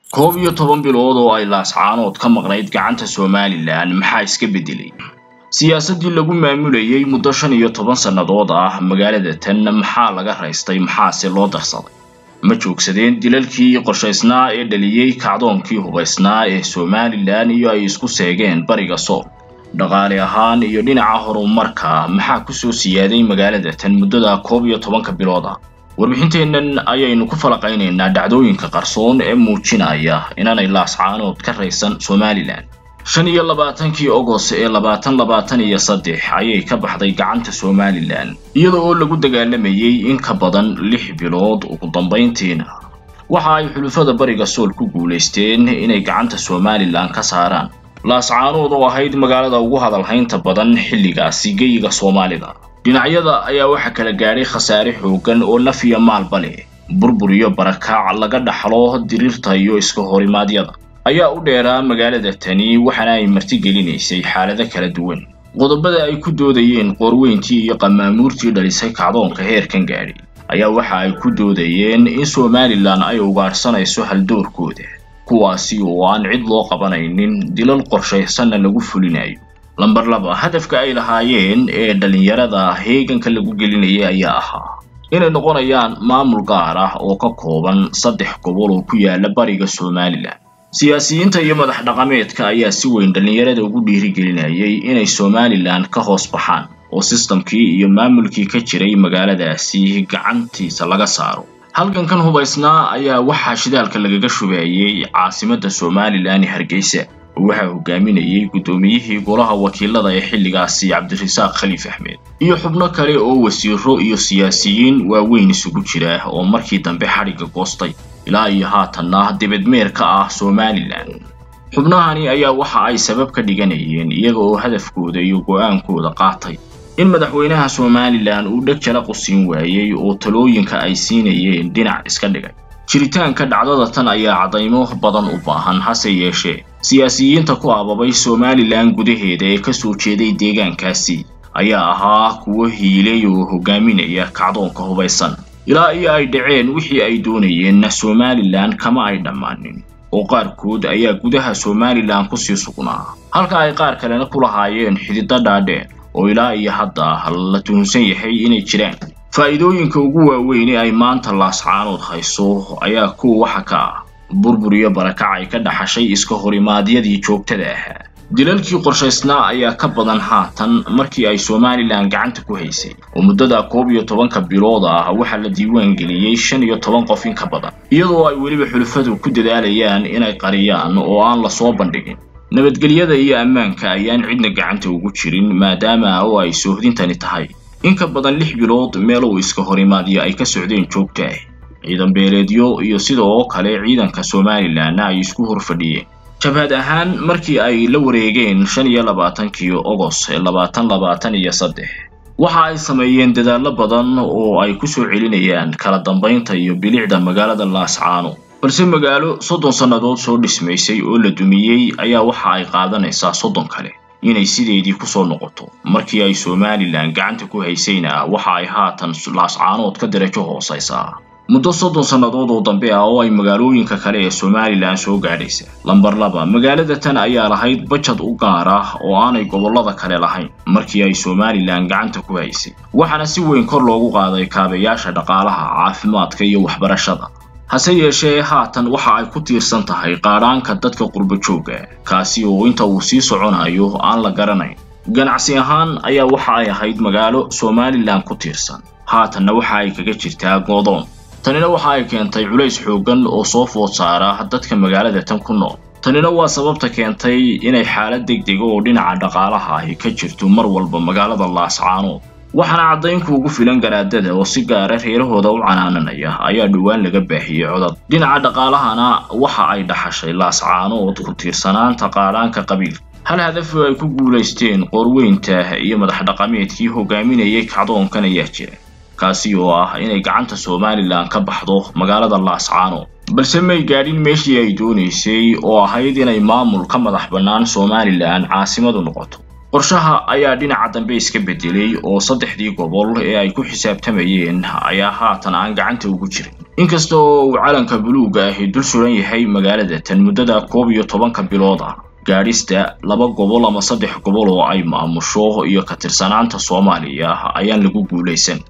koob iyo toban bilood oo ay laascaanood ka maqnayd gacanta somalilan maxaa iska beddelay siyaasaddii lagu maamulayay muddo shan iyo toban sannadood ah magaalada tan maxaa laga raystay maxaase loo darsaday ma joogsadeen dilalkii qorshaysnaa ee dhaliyey kacdoonkii hubaysnaa ee somalilan iyo ay isku seegeen bariga sool dhaqaale ahaan iyo dhinaca horumarka maxaa kusoo siyaaday magaalada tan muddada koob iyo tobanka bilood ah warbixinteennan ayaynu ku falaqaynaynaa dhacdooyinka qarsoon ee muujinaya inaanay laascaanood ka raysan somalilan shan iyo labaatankii ogos ee labaatan labaatan iyo saddex ayay ka baxday gacanta somalilan iyada oo lagu dagaalamayay in ka badan lix bilood ugu dambayntiina waxa ay xulufada bariga sool ku guulaysteen inay gacanta somalilan ka saaraan laascaanood oo ahayd magaalada ugu hadalhaynta badan xilligaasi geyiga soomaalida dhinacyada ayaa waxaa kala gaadhay khasaare xooggan oo naf iyo maalba leh burbur iyo barakaac laga dhaxlo diriirta iyo iska horimaadyada ayaa u dheeraa magaalada tani waxaana ay martigelinaysay xaalado kala duwan qodobada ay ku doodayeen qoorweyntii iyo qamaamuurtii dhalisay kacdoonka heerkan gaadhay ayaa waxa ay ku doodayeen in somalilan ay ugaadhsanayso haldoorkooda kuwaasi oo aan cid loo qabanaynin dilal qorshaysanna lagu fulinayo lamber laba hadafka ay lahaayeen ee dhallinyarada heeganka lagu gelinayay ayaa ahaa inay noqonayaan maamul gaar ah oo ka kooban saddex gobol oo ku yaala bariga somalilan siyaasiyiinta iyo madax dhaqameedka ayaa si weyn dhallinyarada ugu dhiirigelinayay inay somalilan ka hoos baxaan oo sistamkii iyo maamulkii ka jiray magaaladaasi gacantiisa laga saaro halgankan hubaysnaa ayaa waxaa shidaalka lagaga shubeeyey caasimadda somalilan ee hargeysa waxaa hogaaminayay guddoomiyihii golaha wakiilada ee xilligaasi cabdirasaaq khaliif axmed iyo xubno kale oo wasiiro iyo siyaasiyiin waaweyn isugu jira oo markii dambe xadhigga goostay ilaa iyo haatanna dibadmeer ka ah somalilan xubnahani ayaa waxa ay sabab ka dhiganayeen iyaga oo hadafkooda iyo go'aankooda qaatay in madaxweynaha somalilan uu dheg jala qusiin waayey oo talooyinka ay siinayeen dhinac iska dhigay jiritaanka dhacdada tan ayaa caddaymo badan u baahan hase yeeshee siyaasiyiinta ku ababay somalilan gudaheeda ee ka soo jeeday deegaankaasi ayaa ahaa kuwo hiilay oo hogaaminaya kacdoonka hubaysan ilaa iyo ay dhaceen wixii ay doonayeenna somalilan kama ay dhammaanin oo qaarkood ayaa gudaha somalilan kusii sugnaa halka ay qaar kalena ku lahaayeen xididdo dhaadheer oo ilaa iyo hadda la tuhunsan yahay inay jiraan faa'iidooyinka ugu waaweyn ee ay maanta laascaanood hayso ayaa kuwa waxa ka ah burbur iyo barakac ay ka dhaxashay iska horimaadyadii joogtada ahaa dilalkii qorshaysnaa ayaa ka badan haatan markii ay somalilan gacanta ku haysay oo muddada koob iyo tobanka bilood ah waxaa la diiwaan geliyey shan iyo toban qof in ka badan iyadoo ay weliba xulufadu ku dadaalayaan inay qariyaan oo aan la soo bandhigin nabadgelyada iyo ammaanka ayaan cidna gacanta ugu jirin maadaama oo ay soohdintani tahay in ka badan lix bilood meel uu iska horimaadyo ay ka socdeen joogta ah ciidan beeleedyo iyo sidoo kale ciidanka somalilanna ay isku horfadhiyeen jabhad ahaan markii ay la wareegeen shan iyo labaatankii ogos ee labaatan labaatan iyo saddex waxa ay sameeyeen dadaallo badan oo ay ku soo celinayaan kala dambaynta iyo bilicda magaalada laascaano balse magaalo soddon sannadood soo dhismaysay oo la dumiyey ayaa waxa ay qaadanaysaa soddon kale inay sideedii kusoo noqoto markii ay somalilan gacanta ku haysayna waxa ay haatan laascaanood ka darajo hoosaysaa muddo soddon sannadood oo dambe ah oo ay magaalooyinka kale ee somalilan soo gaadhaysa lamber laba magaalada tan ayaa lahayd bajad u gaar ah oo aanay gobollada kale lahayn markii ay somalilan gacanta ku haysay waxaana si weyn kor loogu qaaday kaabayaasha dhaqaalaha caafimaadka iyo waxbarashada hase yeeshee haatan waxa ay ku tiirsan tahay qaadhaanka dadka qurbo joogga kaasi oo inta uu sii soconayo aan la garanayn ganacsi ahaan ayaa waxa ay ahayd magaalo somalilan ku tiirsan haatanna waxa ay kaga jirtaa goodoon tanina waxa ay keentay culays xooggan oo soo food saara dadka magaalada tan ku nool tanina waa sababta keentay inay xaalad degdega oo dhinaca dhaqaalaha ahi ka jirto mar walba magaalada laascaanood waxaana caddaynku ugu filan garaadada oo si gaara reerahooda u canaananaya ayaa dhowaan laga baahiyey codad dhinaca dhaqaalahana waxa ay dhaxashay laascaanood ku tiirsanaanta qaadhaanka qabiilka hal hadaf ay ku guulaysteen qoorweynta iyo madax dhaqameedkii hogaaminayay kacdoonkan ayaa jira kaasi oo ah inay gacanta somalilan ka baxdo magaalada laascaanood balse may gaadhin meeshii ay doonaysay oo ahayd inay maamul ka madax bannaan somalilan caasimadu noqoto qorshaha ayaa dhinaca dambe iska bedelay oo saddexdii gobol ee ay ku xisaabtamayeen ayaa haatan aan gacanta ugu jirin inkasta oo uu calanka buluugga ahi dul suran yahay magaalada tan muddada koob iyo tobanka bilood ah gaadhista laba gobol ama saddex gobol oo ay maamusho iyo ka tirsanaanta soomaaliya ayaan lagu guulaysan